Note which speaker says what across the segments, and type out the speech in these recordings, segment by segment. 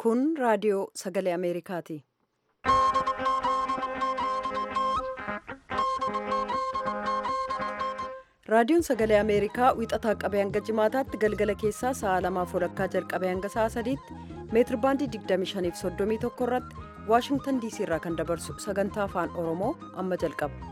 Speaker 1: Kun raadiyoo sagalee Ameerikaati. Raadiyoon sagalee Ameerikaa wixataa qabee hanga jimaataatti galgala keessaa sa'a lamaaf walakkaa jalqabee hanga sa'a sadiitti meetir baandii 25 fi 31 irratti Waashingtan diisii irraa kan dabarsu sagantaa afaan Oromoo amma jalqaba.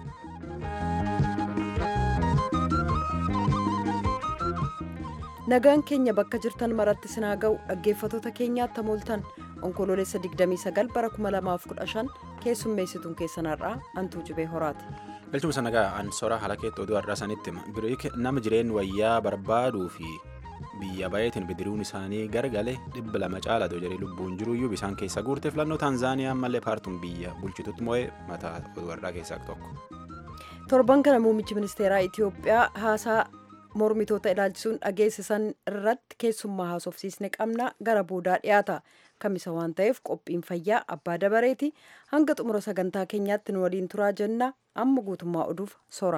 Speaker 1: Nagaan keenya bakka jirtan maratti sinaa ga'u dhaggeeffatoota keenyaatti hamooltan onkoloolessa 29 bara 2015 keessummeessituun keessanarraa antuu jibee horaati.
Speaker 2: Galchuma sanagaa ansoora haala keetti oduu har'aa sanitti hima. Biriik nama jireen wayyaa barbaaduu fi biyya bayeetiin bidiruun isaanii gargale dhibba lama caala jedhee lubbuun jiruyyuu bisaan keessa guurte filannoo Taanzaaniyaa mallee paartuun biyya bulchitutti mo'ee mataa oduu har'aa keessaa tokko.
Speaker 1: Torban kana muummichi ministeeraa Itiyoophiyaa haasaa mormitoota ilaalchisuun dhageessisan irratti keessummaa haasofsiisne qabna gara boodaa dhiyaata. Kamisa waan ta'eef qophiin fayyaa abbaa dabareeti hanga xumura sagantaa keenyaatti nu waliin turaa jenna amma guutummaa oduuf sora.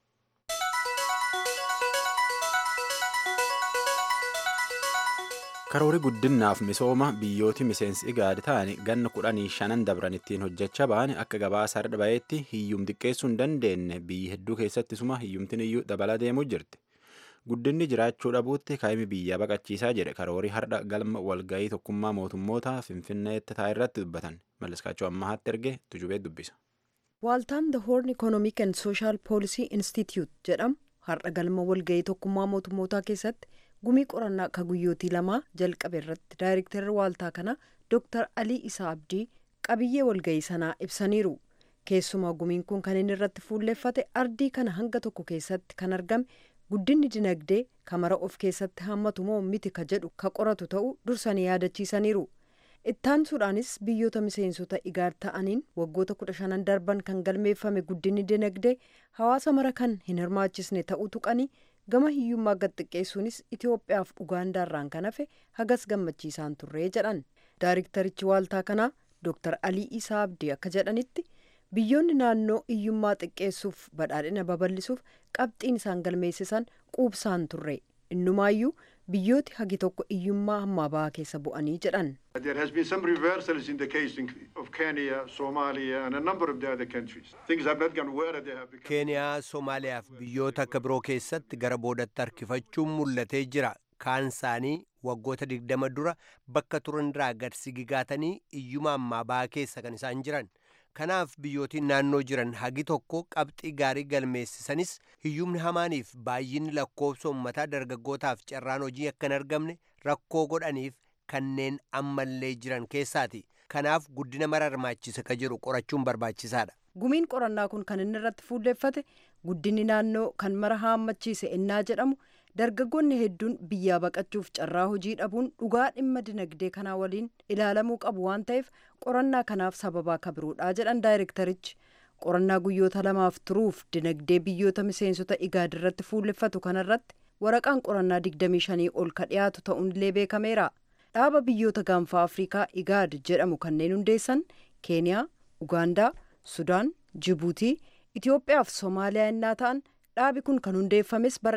Speaker 2: Karoori guddinaaf misooma biyyooti miseensi igaadi ta'an ganna kudhanii shanan dabran ittiin hojjechaa ba'an akka gabaasa har'a baheetti hiyyum xiqqeessuu hin dandeenye biyya hedduu keessattisuma hiyyumtiin iyyuu dabalaa deemuu jirti. Guddinni jiraachuu dhabuutti kaa'imni biyyaa baqachiisaa jedhe karoorii har'a galma walgahii tokkummaa mootummoota finfinneetti taa'e irratti dubbatan malliskaachuu ammahaatti erge tujubee dubbisa.
Speaker 1: Waaltaan The Horn Economic and Social Policy Institute jedhamu har'a galma walgahii tokkummaa mootummootaa keessatti gumii qorannaa akka guyyootii lamaa jalqabe irratti daayirektarri waaltaa kana Dr. Alii Isaa Abdii qabiyyee walgahii sanaa ibsaniiru. Keessumaa gumiin kun kan inni irratti fuulleeffate ardii kana hanga tokko keessatti kan argame guddinni dinagdee kamara of keessatti hammatu moo miti ka jedhu ka qoratu ta'uu dursanii yaadachiisaniiru. Ittaansuudhaanis biyyoota miseensota igaad ta'aniin waggoota kudha shanan darban kan galmeeffame guddinni dinagdee hawaasa mara kan hin hirmaachisne ta'uu tuqanii gama hiyyummaa gad xiqqeessuunis Itoophiyaaf Ugaandaarraan kan hafe hagas gammachiisaan turree jedhan. Daariktarichi waaltaa kanaa Dr. Alii Isaa Abdii akka jedhanitti biyyoonni naannoo hiyyummaa xiqqeessuuf badhaadhina babal'isuuf qabxiin isaan galmeessisan quubsaan turre innumaayyuu biyyooti hagi tokko hiyyummaa hammaa bahaa keessa bu'anii jedhan.
Speaker 3: There has been some reversals in the case of Kenya, Somalia and a number of the other countries. Things have not gone where they have become.
Speaker 4: Keeniyaa, Somaaliyaa fi biyyoota akka biroo keessatti gara boodatti harkifachuun mul'atee jira. Kaan isaanii waggoota digdama dura bakka turan irraa gad sigigaatanii hiyyuma ammaa bahaa keessa kan isaan jiran. Kanaaf biyyootiin naannoo jiran hagi tokko qabxii gaarii galmeessisanis hiyyumni hamaaniif baay'inni lakkoofsa uummataa dargaggootaaf carraan hojii akka hin argamne rakkoo godhaniif kanneen ammallee jiran keessaati. Kanaaf guddina mara hirmaachisa ka jedhu qorachuun barbaachisaadha.
Speaker 1: Gumiin qorannaa kun kan inni irratti fuulleeffate guddinni naannoo kan mara haammachiise ennaa jedhamu dargaggoonni hedduun biyyaa baqachuuf carraa hojii dhabuun dhugaa dhimma dinagdee kanaa waliin ilaalamuu qabu waan ta'eef qorannaa kanaaf sababaa kabiruudha jedhan daayirektarichi. Qorannaa guyyoota lamaaf turuuf dinagdee biyyoota miseensota igaad irratti fuulleffatu kanarratti waraqaan qorannaa 25 ol ka dhiyaatu ta'uunillee beekameera. Dhaaba biyyoota gaanfaa Afrikaa igaad jedhamu kanneen hundeessan Keeniyaa, Ugaandaa, Sudaan, Jibuutii, Itoophiyaa fi Somaaliyaa innaa ta'an dhaabi kun kan hundeeffames bara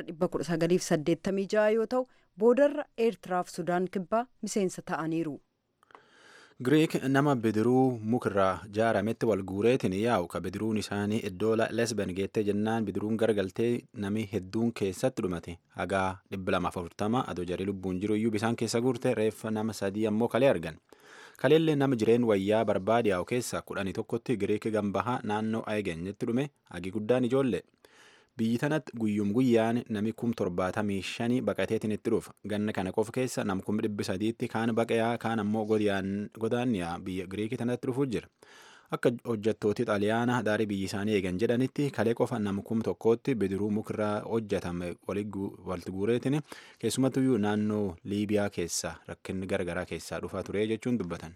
Speaker 1: 1986 yoo ta'u boodarra eertiraa fi sudaan kibbaa miseensa ta'aniiru.
Speaker 2: Giriik nama bidiruu mukarraa jaarametti wal guureetiin yaa'u ka bidiruun isaanii iddoo lesben geettee jennaan bidiruun garagaltee nami hedduun keessatti dhumate hagaa 240 adoo jarii lubbuun jiru iyyuu bisaan keessa guurte reeffa nama sadii ammoo kalee argan. Kaleellee nama jireen wayyaa barbaade yaa'u keessa kudhanii tokkotti Giriik gambahaa naannoo Ayigenyetti dhume hagi guddaan ijoollee. biyyi tanatti guyyum guyyaan nami kum torbaatamii shanii baqateetiin itti dhufa ganna kana qofa keessa nam kum dhibbi sadiitti kaan baqayaa kaan ammoo godaanniyaa biyya giriikii tanatti dhufuu jira akka hojjettooti xaaliyaana daarii biyyi isaanii eegan jedhanitti kalee qofa nam kum tokkootti bidiruu mukarraa hojjetame walitti guureetiin keessumattuyyuu naannoo liibiyaa keessa rakkinni garagaraa keessaa dhufaa ture jechuun dubbatan.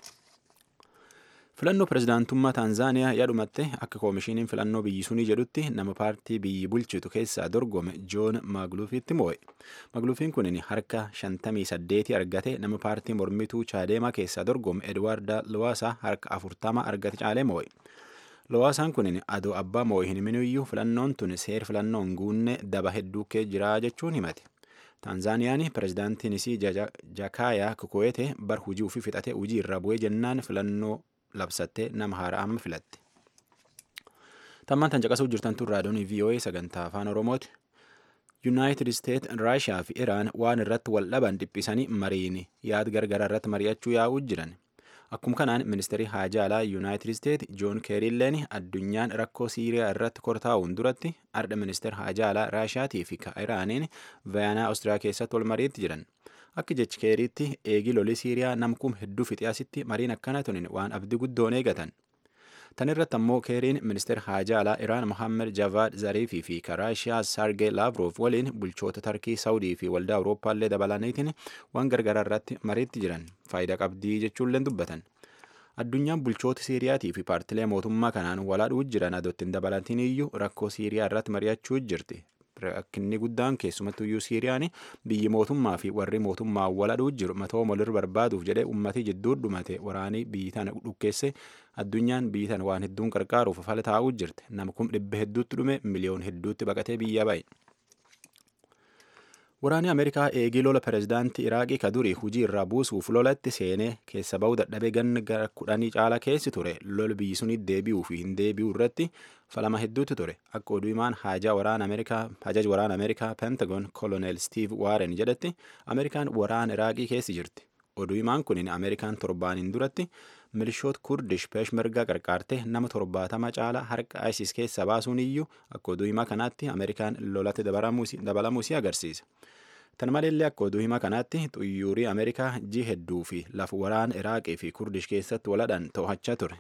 Speaker 2: filannoo pirezidaantummaa taanzaaniyaa yaadhumatte akka koomishiniin filannoo biyyi sunii jedhutti nama paartii biyyi bulchitu keessaa dorgome joon maagluufiitti moo'e maagluufiin kun harka 58 argate nama paartii mormituu chaadeemaa keessaa dorgome edwaarda lowaasaa harka 40 argate caalee moo'e lowaasaan kun adoo abbaa moo'e hin himinuyyuu filannoon tun seer filannoon guunne daba hedduu kee jiraa jechuun himate taanzaaniyaan pirezidaantiin isii jakaayaa kukuweete bar hujii ufii fixate hujii irra bu'ee jennaan filannoo labsattee nama haaraa amma filatte tammaan tan caqasuu jirtan tun raadiyoon voa sagantaa afaan oromooti yuunaayitid isteet raashiyaa fi iraan waan irratti wal dhaban dhiphisanii mariin yaad gargaraa irratti mari'achuu yaa'uu jiran akkuma kanaan ministeerri haajaa alaa yuunaayitid isteet joon keeriilleen addunyaan rakkoo siiriyaa irratti kortaa'uun duratti ardha ministeer haajaa alaa raashiyaatii fi iraaniin vayaanaa oostiriyaa keessatti wal mariitti jiran akka jechi keeriitti eegi lolii siiriyaa namkum hedduu fixiyaasitti mariin akkana tunin waan abdii guddoon eegatan tan irratti ammoo keeriin ministeer haajaa alaa iraan mohammed javaad zariifii fi raashiyaa sargee laavroof waliin bulchoota tarkii saawudii fi waldaa awurooppaallee dabalaniitiin waan gargaraa irratti mariitti jiran faayidaa qabdii jechuulleen dubbatan addunyaan bulchoota siiriyaatii fi paartilee mootummaa kanaan walaadhuu jiran adottiin dabalatiin iyyuu rakkoo siiriyaa irratti mari'achuu jirti rakkinni guddaan keessumattuyyuu siiriyaan biyyi mootummaa fi warri mootummaa walaadhuu jiru matoo molir barbaaduuf jedhee ummatii jidduu dhumate waraanii biyyi tana dhukkeesse addunyaan biyyi tana waan hedduun qarqaaruuf fala taa'uu jirte nama kum dhibba hedduutti dhume miliyoon hedduutti baqatee biyya ba'e. Waraanni Ameerikaa eegii lola pirezidaantii Iraaqii ka durii hujii irraa buusuuf lolatti seenee keessa ba'uu dadhabee ganna gara kudhanii caala keessi ture lola biyyi suni deebi'uu fi hin deebi'uu irratti falama hedduutu ture akka oduu himaan haajaa waraana Ameerikaa hajaji waraana Ameerikaa Pentagon koloneel Steve Warren jedhetti Ameerikaan waraana Iraaqii keessi jirti. Oduu himaan kunin Ameerikaan torbaaniin duratti milishoota kurdish peeshmergaa qarqaarte nama torbaatama caala harka ISIS keessa baasuun iyyuu akka oduu himaa kanaatti Ameerikaan lolatti dabalamuusii agarsiisa. Tan maleellee akka oduu himaa kanaatti xuyyuurii Ameerikaa ji hedduu fi lafa waraana Iraaqii fi kurdish keessatti waladhaan to'achaa ture.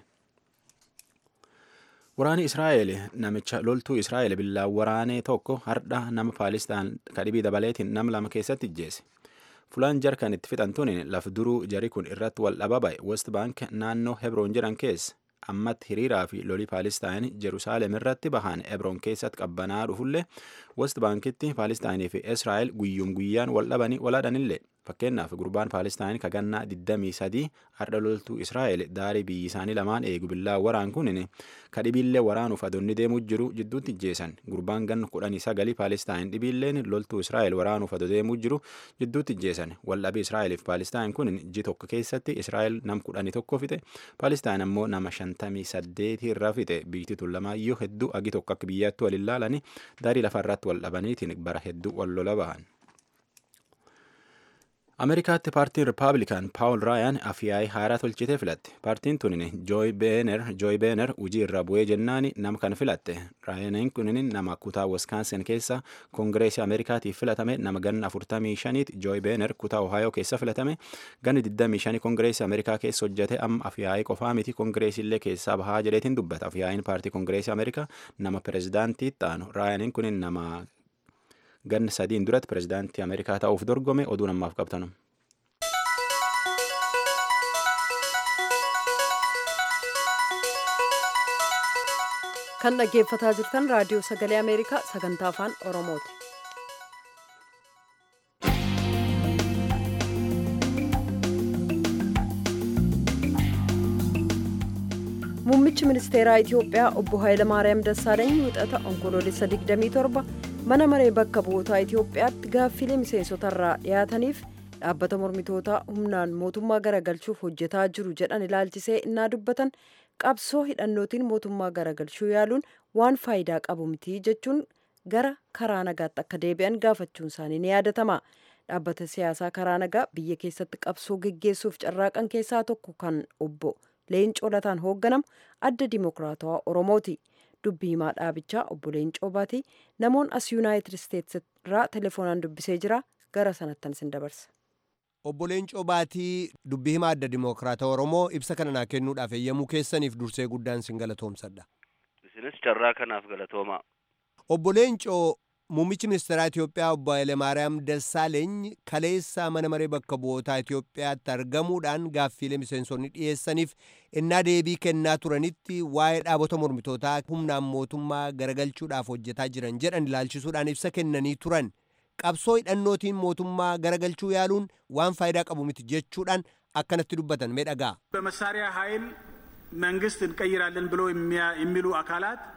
Speaker 2: Waraani Israa'eel namicha loltuu Israa'eel billaan waraanee tokko hardha nama Paalistaan kadhibii dabaleetiin nama lama keessatti ijjeese. Fulaan jarkan itti fixantuun laf duruu jari kun irratti wal dhaba ba'e West Bank naannoo Hebroon jedhan keessa ammatti hiriiraa fi lolii Paalistaan Jerusaalem irratti bahan Hebroon keessatti qabbanaa dhufullee West Bankitti Paalistaanii fi Israa'el guyyuum guyyaan wal dhabanii walaadhanillee fakkeenyaaf gurbaan Paalistaan kagannaa 23 har'a loltuu Israa'el daarii biyyi isaanii lamaan eegu billaa waraan kunin kadhibiillee waraanuuf adonni deemuu jiru jidduutti ijjeessan gurbaan ganna 19 Paalistaan dhibiilleen loltuu Israa'el waraanuuf ado deemuu jiru jidduutti ijjeessan waldhabii Israa'el fi Paalistaan kunin ji tokko keessatti Israa'el nam 11 fixe Paalistaan ammoo nama 58 irraa fixe biyyi tun lamaayyuu hedduu agi tokko akka biyyaatti wal ilaalanii daarii lafarratti wal dhabaniitiin bara hedduu wal lola bahan. Ameerikaatti paartiin Rippaabilikaan Paawul Raayaan afyaa'ii haaraa tolchitee filatte. Paartiin tun Jooy Beener Jooy Beener hujii irra bu'ee jennaani nama kan filatte. Raayaan kun nama kutaa Wiskaansin keessa Koongireesii Ameerikaatiif filatame nama ganna 45 Jooy Beener kutaa Ohaayoo keessa filatame ganni 25 Koongireesii Ameerikaa keessa hojjete amma afyaa'ii qofaa miti Koongireesiillee keessaa bahaa jedheetiin dubbata. Afyaa'iin paartii Koongireesii Ameerikaa nama pirezidaantii ta'anu. Raayaan kun nama ganna sadiin duratti pirezidaantii Ameerikaa ta'uuf dorgome oduu namaaf qabtanu.
Speaker 1: kan dhaggeeffataa jirtan raadiyoo sagalee ameerikaa sagantaa afaan oromooti. muummichi ministeeraa itiyoophiyaa obbo Hayilamaariyaam Dassaaleeny wixata onkoloolessa 27 mana maree bakka bu'ootaa itiyoophiyaatti gaaffilee miseensotarraa dhiyaataniif dhaabbata mormitootaa humnaan mootummaa garagalchuuf hojjetaa jiru jedhan ilaalchisee innaa dubbatan qabsoo hidhannootiin mootummaa garagalchuu yaaluun waan faayidaa qabu miti jechuun gara karaa nagaatti akka deebi'an gaafachuun isaanii ni yaadatama. Dhaabbata siyaasaa karaa nagaa biyya keessatti qabsoo geggeessuuf carraaqan keessaa tokko kan obbo Leencoo Lataan hoogganamu adda dimokiraatawaa Oromooti. Dubbii himaa dhaabichaa obbo Leencoo Baatii namoon as Yuunaayitid Isteetsi irraa telefoonaan dubbisee jira gara sanattan sin dabarsa.
Speaker 4: Obbo Leencoo Baatii dubbii himaa adda dimokiraatawaa Oromoo ibsa kana naa kennuudhaaf eeyyamuu keessaniif dursee guddaan sin galatoomsadha.
Speaker 5: Isinis carraa kanaaf galatoomaa.
Speaker 4: Obbo Leencoo Muummichi ministeeraa Itoophiyaa obbo Hayilemaariyaam Dassaaleeny kaleessa mana maree bakka bu'ootaa Itoophiyaatti argamuudhaan gaaffiilee miseensonni dhiyeessaniif innaa deebii kennaa turanitti waa'ee dhaabota mormitootaa humnaan mootummaa garagalchuudhaaf hojjetaa jiran jedhan ilaalchisuudhaan ibsa kennanii turan. Qabsoo hidhannootiin mootummaa garagalchuu yaaluun waan faayidaa qabu miti jechuudhaan akkanatti dubbatan mee dhagaa.
Speaker 6: በመሳሪያ ኃይል መንግስት እንቀይራለን ብሎ የሚሉ አካላት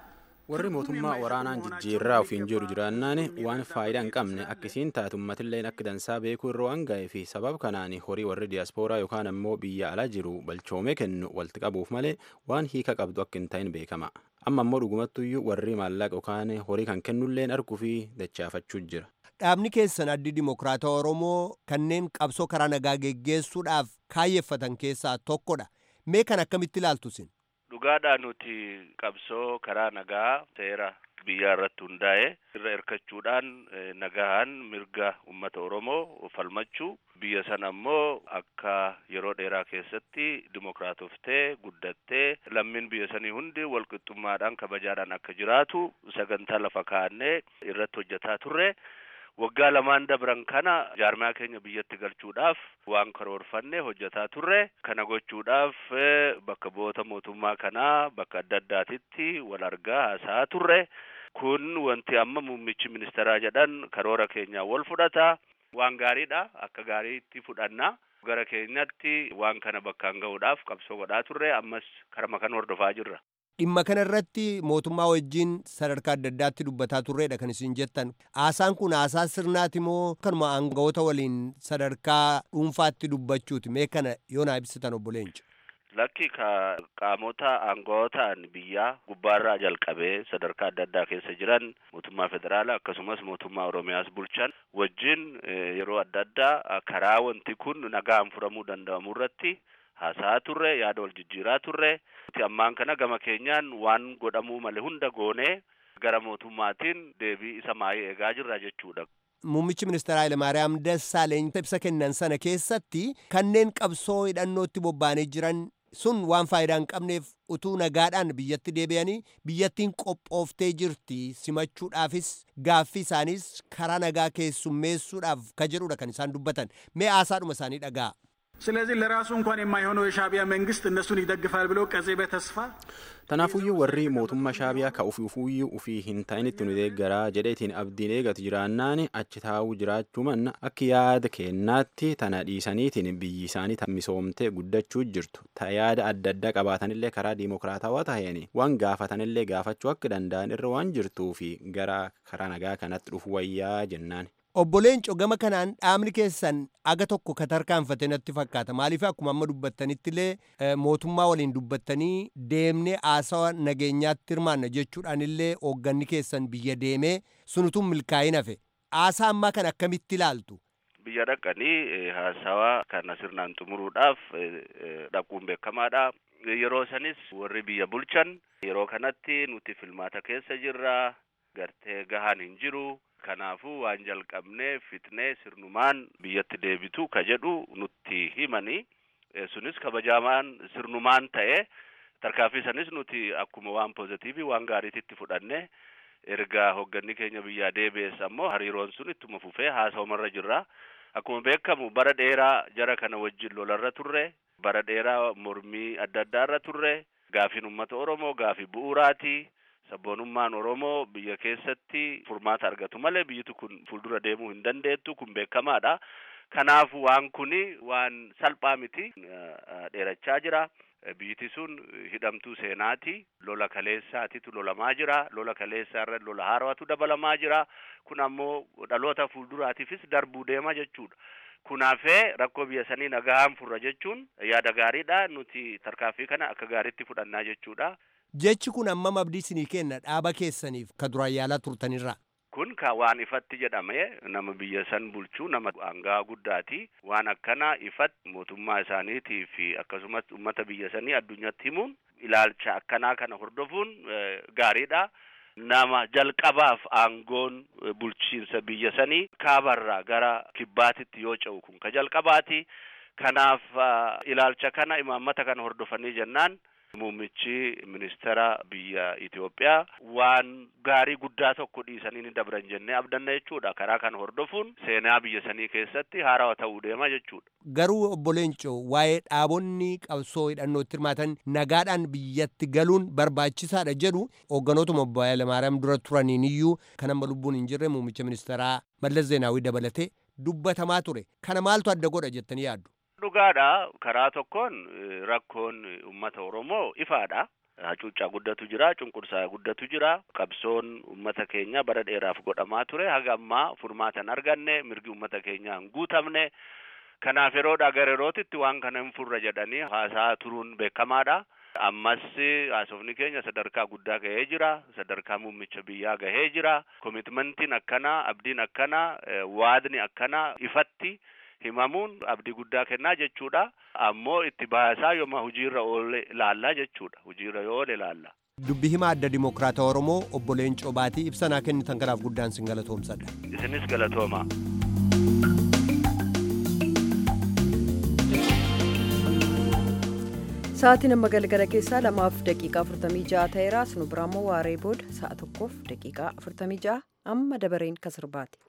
Speaker 2: warri mootummaa waraanaan jijjiirraa ofiin jiru jiraannaan waan faayidaa hin qabne akkisiin taatu ummatilleen akka dansaa beekuu irra waan ga'ee fi sabab kanaan horii warri diyaaspooraa yookaan ammoo biyya ala jiru balchoomee kennu walitti qabuuf malee waan hiika qabdu akka hin ta'in beekama amma ammoo dhugumattuyyuu warri maallaqa yookaan horii kan kennulleen arguu fi dachaafachuu jira.
Speaker 4: dhaabni keessan addi dimokiraata oromoo kanneen qabsoo karaa nagaa geggeessuudhaaf kaayyeffatan keessaa tokkodha mee kan akkamitti ilaaltu sin
Speaker 5: dhugaadhaan nuti qabsoo karaa nagaa seera biyyaa irratti hundaa'e irra hirkachuudhaan nagahaan mirga ummata oromoo falmachuu biyya sana ammoo akka yeroo dheeraa keessatti dimokiraatoftee guddattee lammiin biyya sanii hundi walqixxummaadhaan kabajaadhaan akka jiraatu sagantaa lafa kaa'annee irratti hojjetaa turre waggaa lamaan dabran kana jaarmaa keenya biyyatti galchuudhaaf waan karoorfanne hojjetaa turre kana gochuudhaaf bakka bu'oota mootummaa kanaa bakka adda addaatitti wal argaa haasa'aa turre kun wanti amma muummichi ministeeraa jedhan karoora keenyaa wal fudhata waan gaariidha akka gaariitti fudhanna gara keenyatti waan kana bakkaan ga'uudhaaf qabsoo godhaa turre ammas karama kan hordofaa jirra.
Speaker 4: dhimma kana irratti mootummaa wajjin sadarkaa adda addaatti dubbataa turreedha kan isin jettan haasaan kun haasaa sirnaati moo kanuma aangawoota waliin sadarkaa dhuunfaatti dubbachuuti mee kana yoo naa ibsitan obbo Leenca.
Speaker 5: Lakki ka qaamota aangawotaan biyyaa gubbaarraa jalqabee sadarkaa adda addaa keessa jiran mootummaa federaalaa akkasumas mootummaa oromiyaas bulchan wajjin yeroo adda addaa karaa wanti kun nagaan furamuu danda'amu irratti haasa'aa turre yaada wal jijjiiraa turre ammaan kana gama keenyaan waan godhamuu malee hunda goonee gara mootummaatiin deebii isa maayee eegaa jirra jechuudha.
Speaker 4: Muummichi ministeera Hayilamaariyaam Dassaaleeny ibsa kennan sana keessatti kanneen qabsoo hidhannootti bobba'anii jiran sun waan faayidaa hin qabneef utuu nagaadhaan biyyatti deebi'anii biyyattiin qophooftee jirti simachuudhaafis gaaffii isaaniis karaa nagaa keessummeessuudhaaf ka jedhudha kan isaan dubbatan mee haasaadhuma isaanii dhagaa.
Speaker 6: ስለዚህ ለራሱ እንኳን የማይሆነው የሻዕቢያ መንግስት እነሱን ይደግፋል ብሎ ቀጼ በተስፋ
Speaker 2: Tanaafuyyuu warri mootummaa shaabiyaa ka ufuufuyyuu ufii hin ta'initti nu deeggaraa jedheetiin abdiin eegatu jiraannaan achi taa'uu jiraachuu manna akka yaada kennaatti tana dhiisaniitiin biyyi isaanii misoomtee guddachuu jirtu ta yaada adda addaa qabaatanillee karaa diimokiraatawaa taheen waan gaafatanillee gaafachuu akka danda'an irra waan jirtuu fi gara karaa nagaa kanatti dhufu wayyaa jennaan.
Speaker 4: Obbo Leenco gama kanaan dhaabni keessan aga tokko ka tarkaanfate natti fakkaata maaliif akkuma amma dubbattanitti illee mootummaa waliin dubbattanii deemnee haasawa nageenyaatti hirmaanna jechuudhaan illee hoogganni keessan biyya deemee sunutuun milkaa'in hafe haasaa ammaa kan akkamitti ilaaltu.
Speaker 5: Biyya dhaqanii haasawa kana sirnaan xumuruudhaaf dhaquun beekamaadha. Yeroo sanis warri biyya bulchan yeroo kanatti nuti filmaata keessa jirra gartee gahaan hin jiru. Kanaafuu waan jalqabnee fitnee sirnumaan biyyatti deebitu ka jedhu nutti himani. Sunis kabajamaan sirnumaan ta'e tarkaanfii sanis nuti akkuma waan poozitiivii waan gaariititti fudhanne erga hoogganni keenya biyyaa deebi'es ammoo hariiroon sun ittuma fufee haasa'umarra jirra. Akkuma beekamu bara dheeraa jara kana wajjin lolarra turre bara dheeraa mormii adda addaarra turre gaafiin uummata Oromoo gaafii bu'uuraati. sabboonummaan Oromoo biyya keessatti furmaata argatu malee biyyitu kun fuuldura deemuu hin dandeettu kun beekamaadha. Kanaaf waan kuni waan salphaa miti dheerachaa jira. Biyyiti sun hidhamtuu seenaati. Lola kaleessaatitu lolamaa jira. Lola kaleessaa irra lola haaraatu dabalamaa jira. Kun ammoo dhaloota fuulduraatiifis darbuu deema jechuudha. Kunaafee rakkoo biyya sanii nagaan furra jechuun yaada gaariidha. Nuti tarkaanfii kana akka gaariitti fudhannaa jechuudha.
Speaker 4: Jechi kun ammam abdii isinii kenna dhaaba keessaniif ka duraan yaalaa turtanirra.
Speaker 5: Kun ka waan ifatti jedhame nama biyya san bulchuu nama aangaa guddaati. Waan akkana ifatti mootummaa isaaniitii fi akkasumas uummata biyya sanii addunyaatti himuun ilaalcha akkanaa kana hordofuun gaariidha. Nama jalqabaaf aangoon bulchiinsa biyya sanii kaabarraa gara kibbaatitti yoo ce'u kun ka jalqabaati. Kanaaf ilaalcha kana imaammata kana hordofanii jennaan. Muummichi ministeera biyya Itoophiyaa waan gaarii guddaa tokko dhiisanii ni dabran jennee abdanna jechuudha. Karaa kana hordofuun seenaa biyya sanii keessatti haarawaa ta'uu deema jechuudha.
Speaker 4: Garuu obbo Leencoo waa'ee dhaabonni qabsoo hidhannootti hirmaatan nagaadhaan biyyatti galuun barbaachisaadha jedhu hoogganootuma obbo Hayilamaariyaam dura turaniin iyyuu kan amma lubbuun hin jirre muummicha ministeeraa Mallas Zeenaawii dabalatee dubbatamaa ture. Kana maaltu adda godha jettanii yaaddu?
Speaker 5: Dhugaadha karaa tokkoon rakkoon uummata Oromoo ifaadha. hacuuccaa guddatu jira cunqursaa guddatu jira qabsoon ummata keenya bara dheeraaf godhamaa ture haga ammaa furmaatan arganne mirgi ummata keenyaa hin guutamne kanaaf yeroodha gara yerootitti waan kana hin furra jedhanii haasaa turuun beekamaadha ammas haasofni keenya sadarkaa guddaa gahee jira sadarkaa muummicha biyyaa gahee jira komitmentiin akkana abdiin akkana waadni akkana ifatti himamuun abdii guddaa kennaa jechuudha ammoo itti baasaa yooma hojiirra oole ilaallaa jechuudha hojiirra yoo oole ilaalla.
Speaker 4: dubbi hima adda dimokiraata oromoo obbo Leencoo Baatii ibsanaa kennitan kanaaf guddaan sin galatoomsadha.
Speaker 5: isinis galatooma.
Speaker 1: Sa'aatiin amma galgala keessaa lamaaf daqiiqaa 46 ta'eera. Sunu biraammoo waaree booda sa'a tokkoof daqiiqaa 46 amma dabareen kan sirbaati.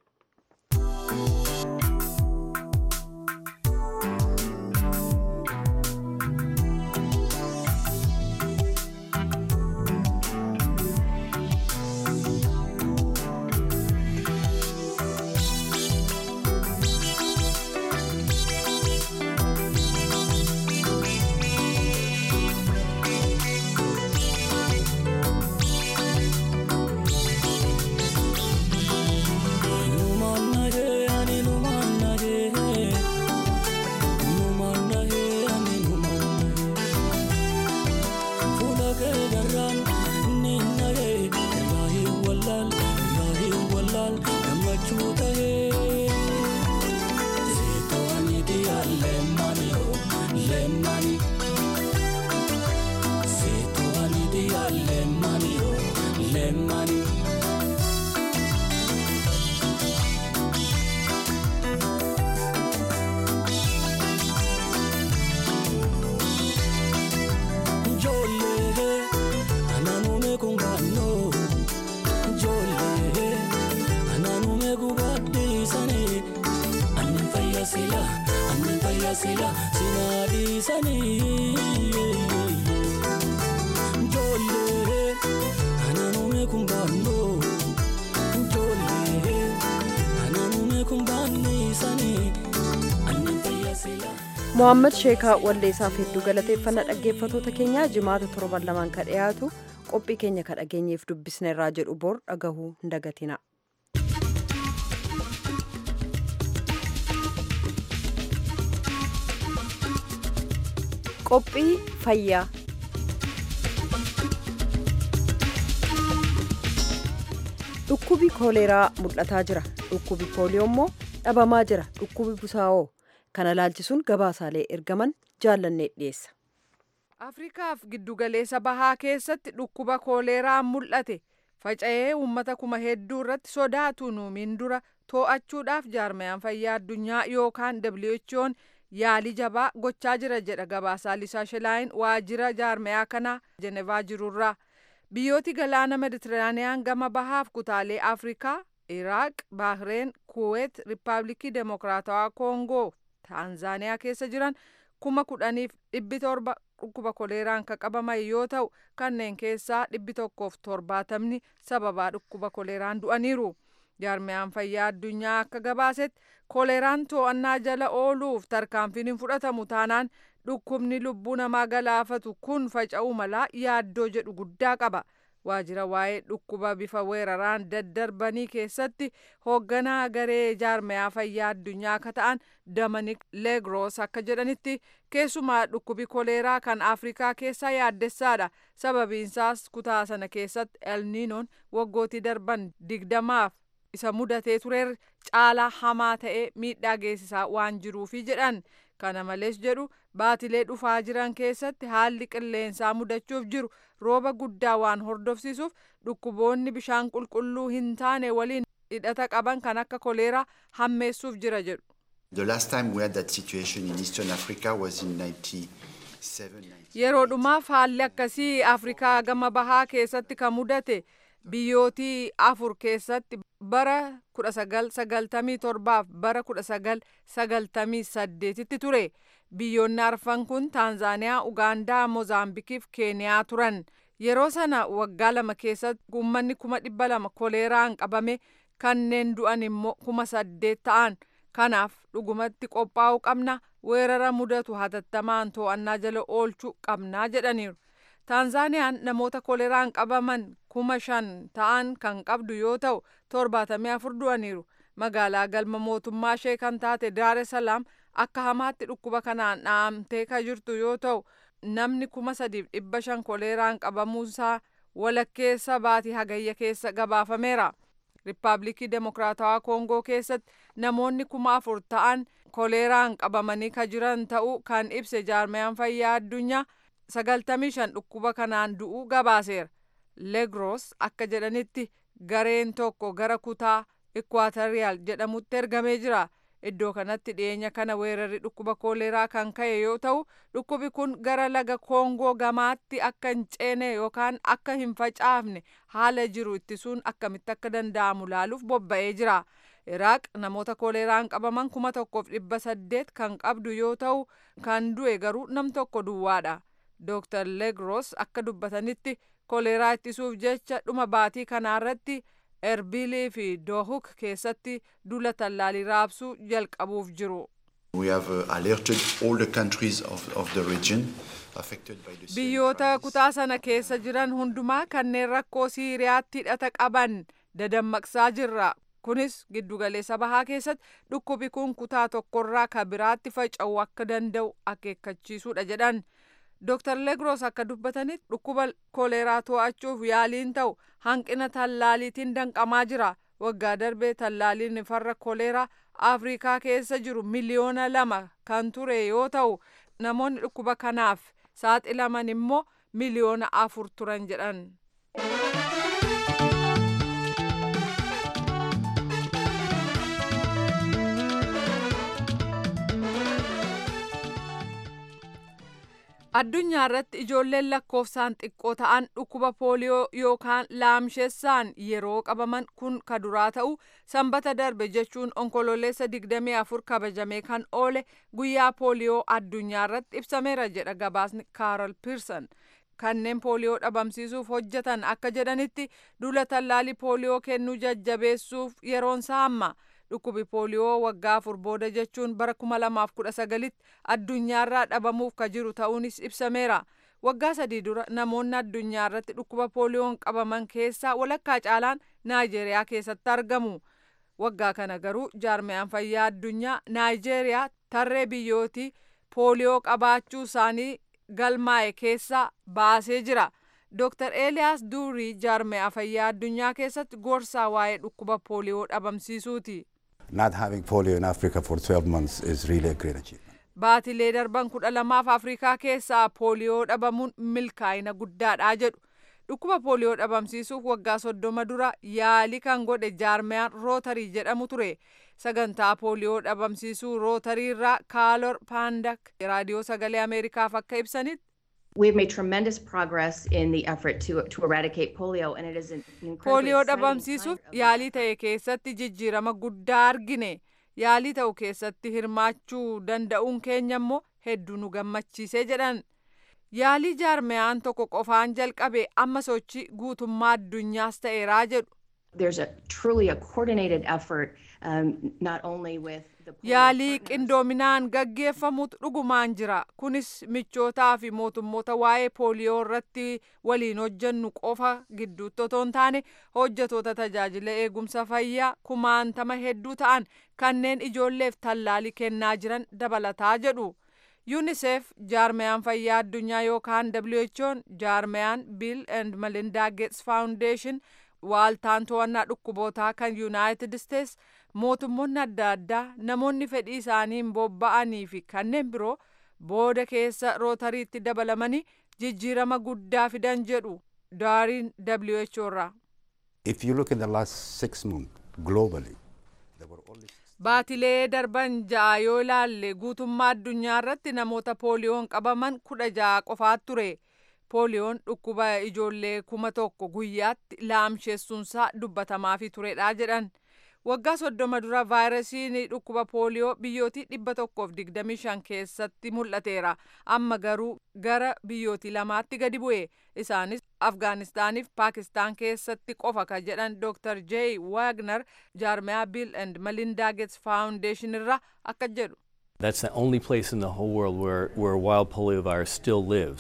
Speaker 1: mohaammed sheekaa walleessaaf hedduu galateeffannaa dhaggeeffatoota keenyaa jimaata torban lamaan ka dhiyaatu qophii keenya ka dhageenyeef dubbisne irraa jedhu bor dhagahuu hin dagatina. qophii fayyaa dhukkubi kooleeraa mul'ataa jira dhukkubi pooliyoo immoo dhabamaa jira dhukkubi busaa'oo kana laalchisuun gabaasaalee ergaman jaallannee dhiyeessa.
Speaker 7: afrikaaf giddugaleessa bahaa keessatti dhukkuba kooleeraan mul'ate faca'ee uummata kuma hedduu irratti sodaatu nuumiin dura too'achuudhaaf jaarmayaan fayyaa addunyaa yookaan who'n yaalii jabaa gochaa jira jedha gabaasaa lisaa shilaayin waajjira jaarmayaa kanaa jenevaa jirurraa biyyooti galaana meditiraaniyaan gama bahaaf kutaalee afrikaa iraaq baahireen kuweet riippaabilikii demokiraatawaa koongoo taanzaaniyaa keessa jiran kuma kudhaniif dhibbi torba dhukkuba koleeraan kan qabaman yoo ta'u kanneen keessaa dhibbi tokkoof torbaatamni sababaa dhukkuba koleeraan du'aniiru jaarmayaan fayyaa addunyaa akka gabaasetti koleeraan to'annaa jala ooluuf tarkaanfiin hin fudhatamu taanaan dhukkubni lubbuu namaa galaafatu kun faca'uu malaa yaaddoo jedhu guddaa qaba waajjira waa'ee dhukkuba bifa weeraraan daddarbanii keessatti hoogganaa garee jaarmayaa fayyaa addunyaa akka ta'an damanik leegros akka jedhanitti keessumaa dhukkubi koleeraa kan afrikaa keessaa yaaddessaadha sababiinsaas kutaa sana keessatti elniinoon waggootii darban digdamaaf isa mudatee tureer caalaa hamaa ta'ee miidhaa geessisaa waan jiruufi jedhan kana malees jedhu baatilee dhufaa jiran keessatti haalli qilleensaa mudachuuf jiru rooba guddaa waan hordofsiisuuf dhukkuboonni bishaan qulqulluu hin taane waliin hidhata qaban kan akka koleeraa hammeessuuf jira jedhu.
Speaker 8: The last time we had that situation in Eastern Africa was in 97.
Speaker 7: Yeroo dhumaaf haalli akkasii Afrikaa gama bahaa keessatti kan mudate biyyootii afur keessatti bara 1997 bara 1998tti ture. Biyyoonni arfan kun Taanzaaniyaa, Ugaandaa, Moozaambikiif Keeniyaa turan. Yeroo sana waggaa lama keessatti uummanni kuma dhibba lama koleeraan qabame kanneen du'an immoo kuma saddeet ta'an. Kanaaf dhugumatti qophaa'uu qabna weerara mudatu hatattamaan to'annaa jala oolchuu qabnaa jedhaniiru. taanzaaniyaan namoota koleeraan qabaman kuma shan ta'an kan qabdu yoo ta'u torbaatamii afur du'aniiru magaalaa galma mootummaa ishee kan taate daare salaam akka hamaatti dhukkuba kanaan dhaamtee kan jirtu yoo ta'u namni kuma sadiif dhibba shan koleeraan qabamuusaa walakkeessa baatii hagayya keessa gabaafameera. Riippaabilikii Demokiraatawaa Koongoo keessatti namoonni kuma afur ta'an koleeraan qabamanii kan jiran ta'uu kan ibse jaarmayaan fayyaa addunyaa sagaltamii shan dhukkuba kanaan du'uu gabaaseera. Legros akka jedhanitti gareen tokko gara kutaa Ikwaatariyaal jedhamutti ergamee jira. Iddoo kanatti dhiyeenya kana weerarri dhukkuba kooleraa kan ka'e yoo ta'u dhukkubi kun gara laga koongoo gamaatti akka hin ceene yookaan akka hin facaafne haala jiru ittisuun akkamitti akka danda'amu laaluuf bobba'ee jira. Iraaq namoota kooleraan qabaman kuma tokkoof dhibba saddeet kan qabdu yoo ta'u kan du'e garuu nam tokko duwwaadha. Dr. Legros akka dubbatanitti kooleraa ittisuuf jecha dhuma baatii kanaarratti erbilii fi doohuk keessatti dula tallaalii raabsuu jalqabuuf jiru.
Speaker 8: We have uh, alerted all the countries of, of the region affected by the
Speaker 7: Biyyoota kutaa sana keessa jiran hundumaa kanneen rakkoo Siiriyaatti hidhata qaban dadammaqsaa jirra. Kunis giddugaleessa bahaa keessatti dhukkubi kun kutaa tokkorraa ka biraatti faca'uu akka danda'u akeekkachiisuudha jedhan. Dr. Legros akka dubbatanitti dhukkuba kooleraa to'achuuf yaaliin ta'u hanqina tallaaliitiin danqamaa jira. Waggaa darbee tallaaliin farra kooleraa Afrikaa keessa jiru miliyoona lama kan ture yoo ta'u namoonni dhukkuba kanaaf saaxilaman immoo miliyoona afur turan jedhan. addunyaa irratti ijoolleen lakkoofsaan xiqqoo ta'an dhukkuba pooliyoo yookaan laamshessaan yeroo qabaman kun ka duraa ta'u sanbata darbe jechuun onkololeessa 24 kabajamee kan oole guyyaa pooliyoo addunyaa irratti ibsameera jedha gabaasni kaaral piirsan kanneen pooliyoo dhabamsiisuuf hojjetan akka jedhanitti dula tallaalii pooliyoo kennuu jajjabeessuuf yeroon isaa amma. dhukkubi pooliyoo waggaa afur booda jechuun bara kuma lamaaf kudha sagalitti addunyaarraa dhabamuuf ka jiru ta'uunis ibsameera. Waggaa sadii dura namoonni addunyaa irratti dhukkuba pooliyoon qabaman keessaa walakkaa caalaan Naayijeeriyaa keessatti argamu. Waggaa kana garuu jaarmayaan fayyaa addunyaa Naayijeeriyaa tarree biyyootii pooliyoo qabaachuu isaanii galmaa'e keessaa baasee jira. Dr. Eliyaas Duurii jaarmaya fayyaa addunyaa keessatti gorsaa waa'ee dhukkuba pooliyoo dhabamsiisuuti.
Speaker 9: Not having polio in Africa for 12 months is really a great achievement.
Speaker 7: Baatilee darban kudha lamaaf Afrikaa keessaa pooliyoo dhabamuun milkaa'ina guddaadha jedhu. Dhukkuba pooliyoo dhabamsiisuuf waggaa soddoma dura yaalii kan godhe jaarmayaan rootarii jedhamu ture. Sagantaa pooliyoo dhabamsiisuu rootarii irraa Kaalor Paandak raadiyoo sagalee Ameerikaaf akka ibsanitti
Speaker 10: We've made tremendous progress in the effort to, to eradicate polio, and it is an incredibly
Speaker 7: pooliyoo
Speaker 10: exciting
Speaker 7: dhabamsiisuuf
Speaker 10: kind of
Speaker 7: yaalii ta'e keessatti jijjiirama guddaa argine yaalii ta'u keessatti hirmaachuu danda'uun keenya immoo hedduu nu gammachiisee jedhan yaalii jaarmayaan tokko qofaan jalqabe amma sochii guutummaa addunyaas ta'eeraa jedhu
Speaker 10: There's a truly a coordinated effort, um, not only with the polio
Speaker 7: yaalii
Speaker 10: partners,
Speaker 7: qindoominaan gaggeeffamutu dhugumaan jira kunis michootaa fi mootummoota waa'ee pooliyoo irratti waliin hojjennu qofa gidduutti otoo hin taane hojjetoota tajaajila eegumsa fayyaa kumaantama hedduu ta'an kanneen ijoolleef tallaalii kennaa jiran dabalataa jedhu yuunisef jaarmayaan fayyaa addunyaa yookaan who'n jaarmayaan biil and melinda gates foundation waaltaan to'annaa dhukkubootaa kan yuunaayitid isteets mootummoonni adda addaa namoonni fedhii isaaniin bobba'anii fi kanneen biroo booda keessa rootariitti dabalamanii jijjiirama guddaa fidan jedhu daariin WHO irraa.
Speaker 9: If you look in the last six months globally, there were only
Speaker 7: Baatilee darban ja'a yoo ilaalle guutummaa addunyaa irratti namoota pooliyoon qabaman kudha ja'a qofaat ture. Pooliyoon dhukkuba ijoollee kuma tokko guyyaatti laamsheessuunsaa dubbatamaafi turedha jedhan. Waggaa soddoma dura vaayirasiin dhukkuba pooliyoo biyyootii dhibba tokkoof digdamii shan keessatti mul'ateera. Amma garuu gara biyyootii lamaatti gadi bu'e. Isaanis Afgaanistaaniif Paakistaan keessatti qofa kan jedhan Dr. J. Wagner jaarmayaa Bill and Melinda Gates Foundation irraa akka jedhu.
Speaker 11: That's the only place in the whole world where, where wild poliovirus still lives.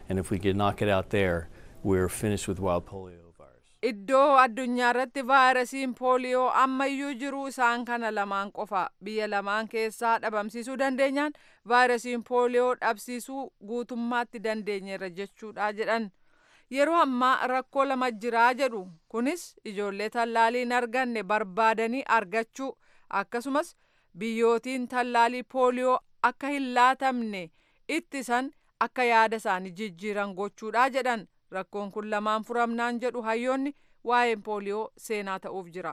Speaker 11: And if we could knock it out there, we're finished with wild polio.
Speaker 7: Iddoo addunyaa irratti vaayirasiin pooliyoo ammayyuu jiru isaan kana lamaan qofa biyya lamaan keessaa dhabamsiisuu dandeenyaan vaayirasiin pooliyoo dhabsiisuu guutummaatti dandeenyeerra jechuudha jedhan. Yeroo ammaa rakkoo lama jiraa jedhu kunis ijoollee tallaalii hin arganne barbaadanii argachuu akkasumas biyyootiin tallaalii pooliyoo akka hin laatamne ittisan akka yaada isaanii jijjiiran gochuudha jedhan. rakkoon kun lamaan furamnaan jedhu hayyoonni waa'een pooliyoo seenaa ta'uuf jira.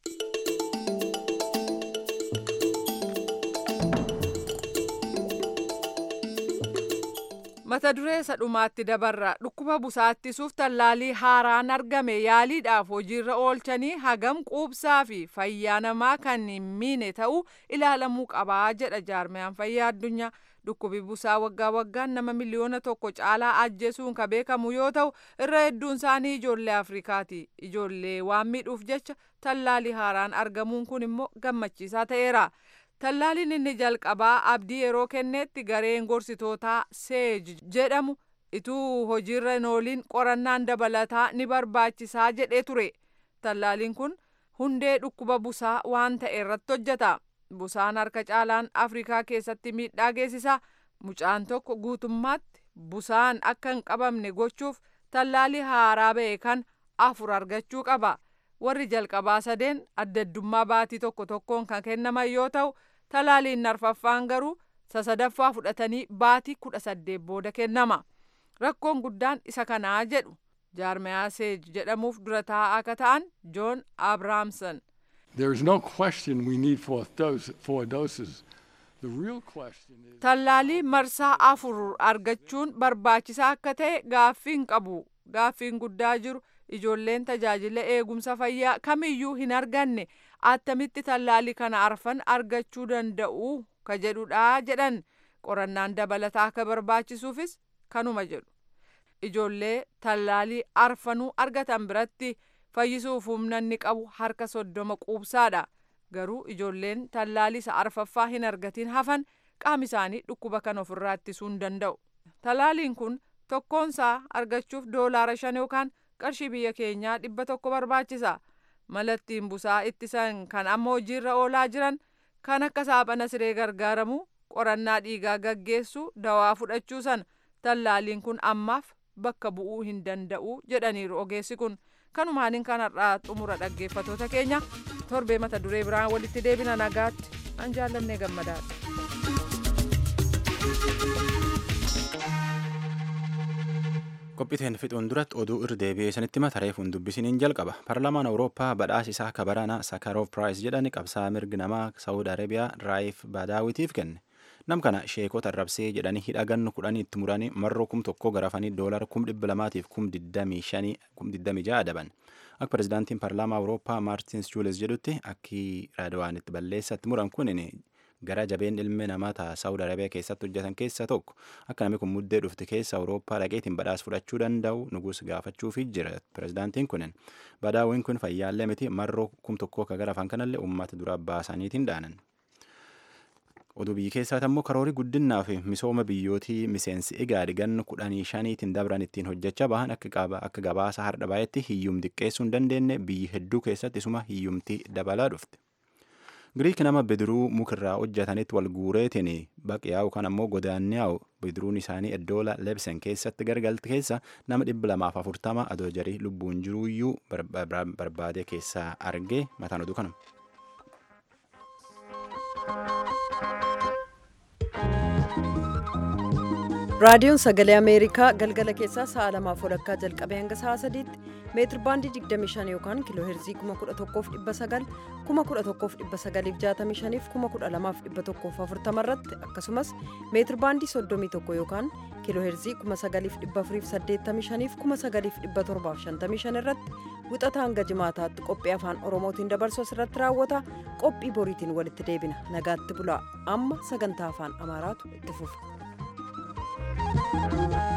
Speaker 7: mata duree isa dhumaatti dabarra dhukkuba busaa ittisuuf tallaalii haaraan argame yaaliidhaaf hojiirra oolchanii hagam quubsaa fi fayyaa namaa kan hin miine ta'uu ilaalamuu qabaa jedha jaarmiyaan fayyaa addunyaa dhukkubi busaa waggaa waggaan nama miliyoona tokko caalaa ajjeesuun ka beekamu yoo ta'u irra hedduun isaanii ijoollee afrikaati ijoollee waan miidhuuf jecha tallaalii haaraan argamuun kun immoo gammachiisaa ta'eera. Tallaaliin inni jalqabaa abdii yeroo kennetti gareen gorsitootaa seej jedhamu ituu hojiirra hin ooliin qorannaan dabalataa ni barbaachisaa jedhee ture. Tallaaliin kun hundee dhukkuba busaa waan ta'e irratti hojjeta. Busaan harka caalaan Afrikaa keessatti miidhaa geessisa. Mucaan tokko guutummaatti busaan akka hin qabamne gochuuf tallaalii haaraa ba'e kan afur argachuu qaba. Warri jalqabaa sadeen addaddummaa baatii tokko tokkoon kan kennaman yoo ta'u, talaaliin arfaffaan garuu sasadaffaa fudhatanii baatii kudha saddeet booda kennama. Rakkoon guddaan isa kanaa jedhu jaarmayaa seej jedhamuuf dura taa'aa akka ta'an Joon Abrahamson.
Speaker 12: There is no question we need four, dose, four doses. The real question is...
Speaker 7: Tallaalii marsaa afur argachuun barbaachisaa akka ta'e gaaffiin qabu. Gaaffiin guddaa jiru ijoolleen tajaajila eegumsa fayyaa kamiyyuu hin arganne attamitti tallaalii kana arfan argachuu danda'u ka jedhudha jedhan qorannaan dabalataa akka barbaachisuufis kanuma jedhu. Ijoollee tallaalii arfanuu argatan biratti fayyisuuf humna inni qabu harka soddoma quubsaadha. Garuu ijoolleen tallaalii isa arfaffaa hin argatiin hafan qaami isaanii dhukkuba kan ofirraa ittisuu hin danda'u. Tallaaliin kun tokkoonsaa argachuuf doolaara shan yookaan qarshii biyya keenyaa dhibba tokko barbaachisa. Malattiin busaa ittisan kan amma hojiirra oolaa jiran kan akka saaphana siree gargaaramu qorannaa dhiigaa gaggeessu dawaa fudhachuu sana tallaaliin kun ammaaf bakka bu'uu hin danda'u jedhaniiru ogeessi kun. kanumaaniin kanarraa xumura dhaggeeffatoota keenya torbee mata duree biraan walitti deebina nagaatti an jaallannee gammadaadha.
Speaker 2: qophiiteen fixuun duratti oduu irra deebi'ee sanitti mata reefuun dubbisiniin jalqaba paarlaamaan awurooppaa badhaasa isaa kabarana sakaroof piraayis jedhani qabsaa mirgi namaa saawud arabiyaa raayif baadaawitiif kenne nam kana sheekota arrabsee jedhanii hidha gannu kudhanii itti muranii marroo kum tokko garafanii doolara kum dhibba lamaatiif kum digdamii shanii kum digdamii ja'a adaban akka pirezidaantiin paarlaamaa awurooppaa maartins juules jedhutti akki raadawaan itti balleessatti muran kun gara jabeen ilmi namaa ta'a saawud arabiyaa keessatti hojjetan keessaa tokko akka namni kun muddee dhufte keessa awurooppaa dhaqeetiin badhaasa fudhachuu danda'u nugus gaafachuufi jira pirezidaantiin kunin badaawiin kun fayyaallee miti marroo kum tokkoo ka garafan kanallee uummata dura baasaniitiin dhaanan. oduu biyya keessaati ammoo karoorii guddinaa fi misooma biyyootii miseensi igaadi gannu kudhanii shaniitiin dabran ittiin hojjechaa bahan akka gabaasa har'a baay'etti hiyyum xiqqeessuu hin dandeenye biyyi hedduu keessatti isuma hiyyumtii dabalaa dhufte. Giriik nama bidiruu mukarraa hojjetanitti wal guureetiin baqiyaa'u kan ammoo godaanniyaa'u bidiruun isaanii iddoola lebsen keessatti gargalte keessa nama dhibba lamaaf afurtama adoo jarii lubbuun jiruuyyuu barbaade keessaa argee mataan oduu kanuma.
Speaker 1: raadiyoon sagalee ameerikaa galgala keessaa sa'a lamaaf walakkaa jalqabee hanga sa'a sadiitti meetir baandii 25 yookaan kiiloo heerzii 11,900 11,965 fi 12,140 irratti akkasumas meetir baandii 31 yookaan kiiloo heerzii 9,485 fi 9,755 irratti wixata hanga jimaataatti qophii afaan oromootiin dabarsu asirratti raawwata qophii boriitiin walitti deebina nagaatti bulaa amma sagantaa afaan amaaraatu itti fufa. Thank you.